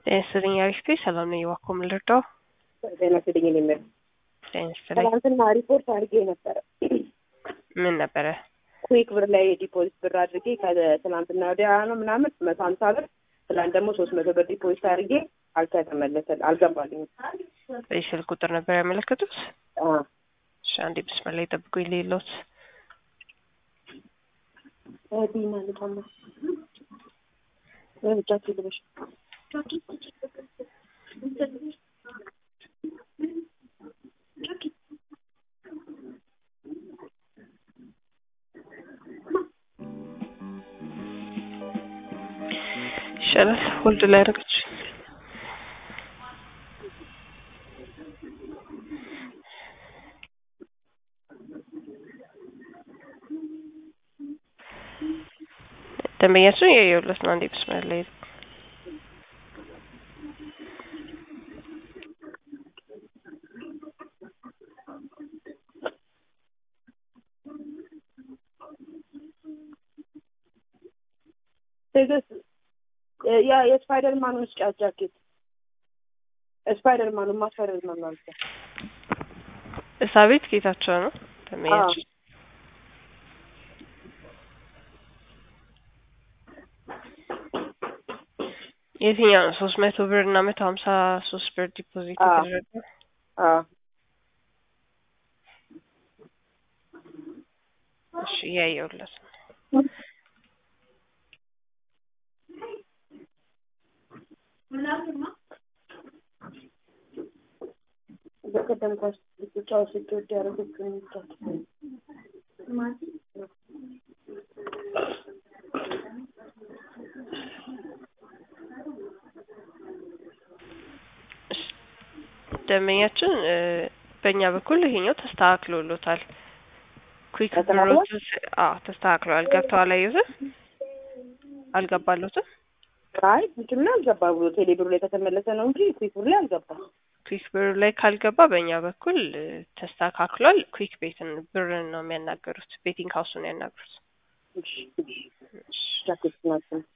ጤና ይስጥልኝ አሪፍ ነኝ። ሰላም ነኝ። እባክዎ ምን ልርዳው? ጤና ይስጥልኝ እኔ የምልህ ጤና ይስጥልኝ። ትናንትና ሪፖርት አድርጌ ነበረ ምን ነበረ? ኩዊክ ብር ላይ ዲፖዚት ብር አድርጌ ከትናንትና ወዲያ ነው ምናምን መቶ ሀምሳ ብር ትናንት ደግሞ ሶስት መቶ ብር ዲፖዚት አድርጌ አልተመለሰል አልገባልኝም። የስልክ ቁጥር ነበር ያመለከቱት? አ እሺ አንዴ መስመር ላይ ጠብቁኝ ልየሎት። ቢና ልታማ እጃችሁ ልበሽ ይሻላል ሆልድ ላይ አደረገች። ደንበኛችን የየሁለት ነው። አንዴ መስመር ላይ ትዕግስት ያ የስፓይደር ማን ውስጥ ጃኬት ስፓይደር ማኑ ማ ስፓይደር ማን ማለት ነው? እሳ ቤት ጌታቸው ነው ደንበኛችን። የትኛው ነው? ሶስት መቶ ብር እና መቶ ሀምሳ ሶስት ብር ዲፖዚት አዎ። የተደረገ አዎ እሺ እያየሁለት ነው። በቀደም ኳስ ብቻ ስትወድ ያደረጉት ሚቻት ደንበኛችን እ በእኛ በኩል ይሄኛው ተስተካክሎሎታል። ኩዊክ ተስተካክሏል? ብሮት አዎ ተስተካክሏል። ገብተው አላየሁትም? አልገባሎትም? አይ እንትኑ ላይ አልገባ ብሎ ቴሌ ብሩ ላይ ከተመለሰ ነው እንጂ ኩዊክ ብሩ ላይ አልገባም። ኩዊክ ብር ላይ ካልገባ በእኛ በኩል እ ተስተካክሏል። ኩዊክ ቤትን ብርን ነው የሚያናገሩት። ቤቲንግ ሀውሱን ያናገሩት። እሺ እሺ ጃኬት ናቸው